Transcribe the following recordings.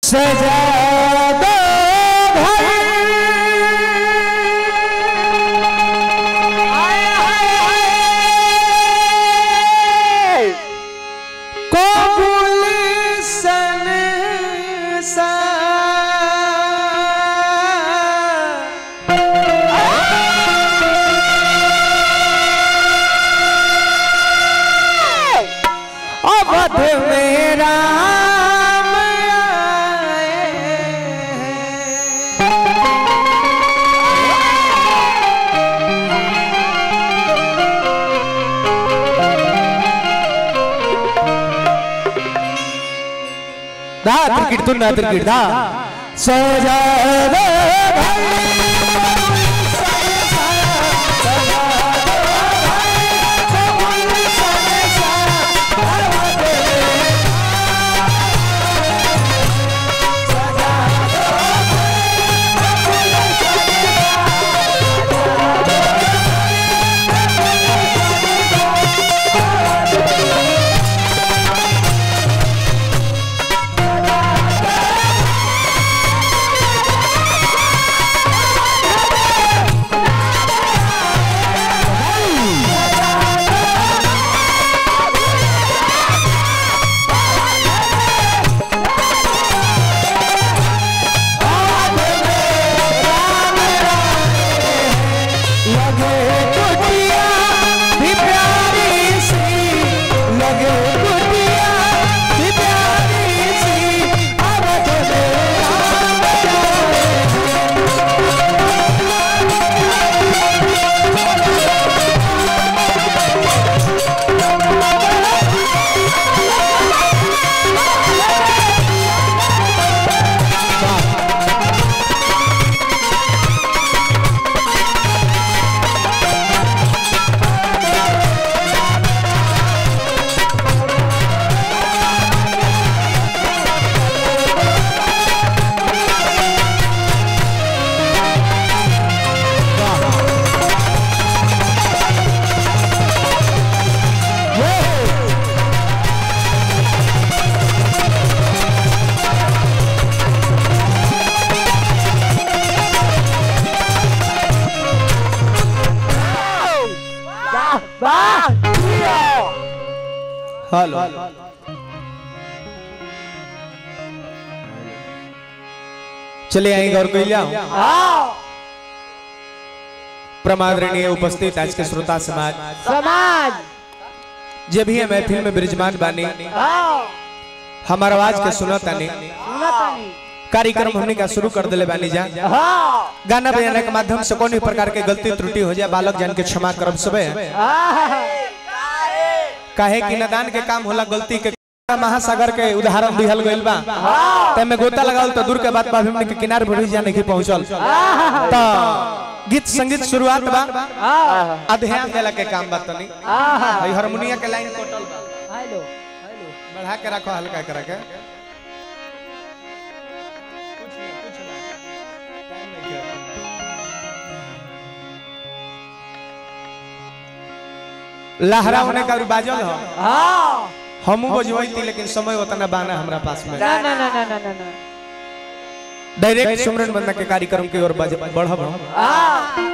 सजा दो को गुलशन सा अवध में राम दा क्रिकेट तुम ना क्रिकेट दा सजा दे लगे कुटिया भी प्यारी सी लगे कुटिया भी प्यारी सी अवध में हेलो चले आएंगे और कोई लियाओ प्रमादरणीय उपस्थित आज के श्रोता समाज समाज जे भी है महफिल में विराजमान बानी हमार आवाज के सुनतानी सुनतानी कार्यक्रम हमने का शुरू कर दिले बानी जा हाँ गाना बजाने के माध्यम से कोई प्रकार के गलती त्रुटि हो जाए बालक जान के क्षमा करब सबे काहे कि नदान के काम होला गलती के महासागर के उदाहरण दिहल गइल बा ते में गोता लगावल तो दूर के बात बा हमने के किनारे बढ़ी जाने की पहुंचल तो गीत संगीत शुरुआत बा अध्ययन देला के काम बा तनी भाई हारमोनिया के लाइन कटल बा हेलो बढ़ा के रखो हल्का करा के लहरा होने का भी बाजल हो हाँ हमू बजवई थी लेकिन समय उतना बाना हमरा पास में ना ना ना ना ना ना ना डायरेक्ट सुमरन बंदा के कार्यक्रम की ओर बढ़ बढ़ब हाँ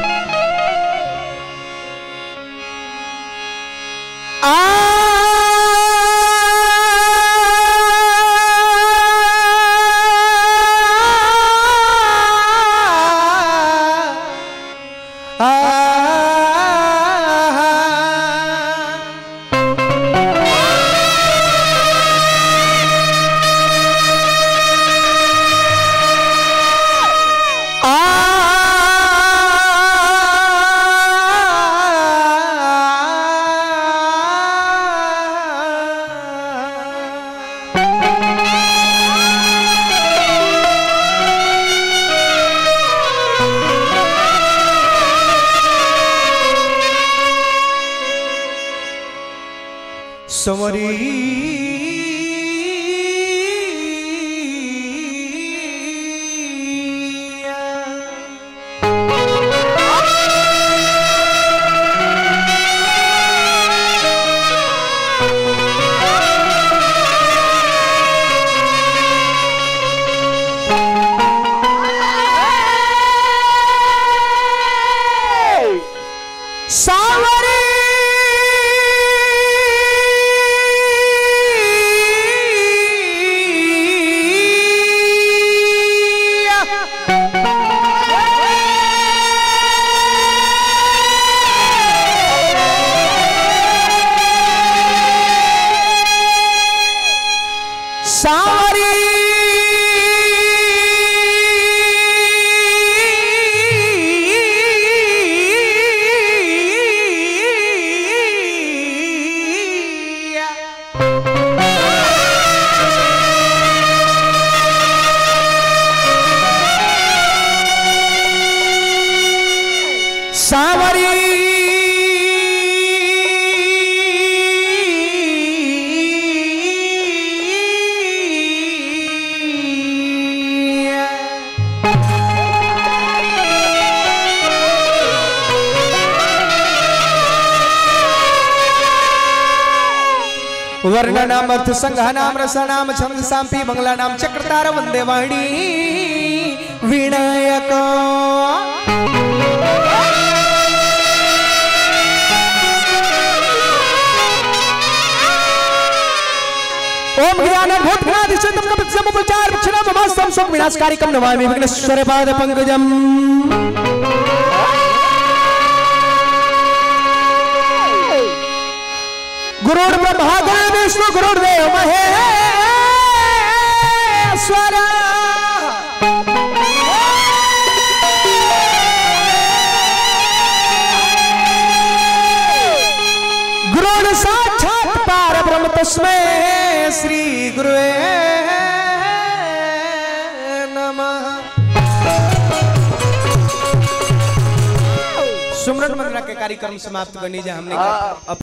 समरी वर्ण नाम अर्थ संघ नाम रस नाम छंद सांपी बंगला नाम चक्रतार वंदे वाणी विनायक ओम ज्ञान भूत ज्ञान सिद्धम कपित समुपचार क्षणम मस्तम सुख विनाशकारी कम नमामि विघ्नेश्वर पाद पंकजम गुरुर् ब्रह्मा गुरुर् विष्णु गुरुर्देव महेश्वर गुरुर् साक्षात् परब्रह्म तस्मै श्री गुरुवे नमः सुमरन मंगला के कार्यक्रम समाप्त करनी जा हमने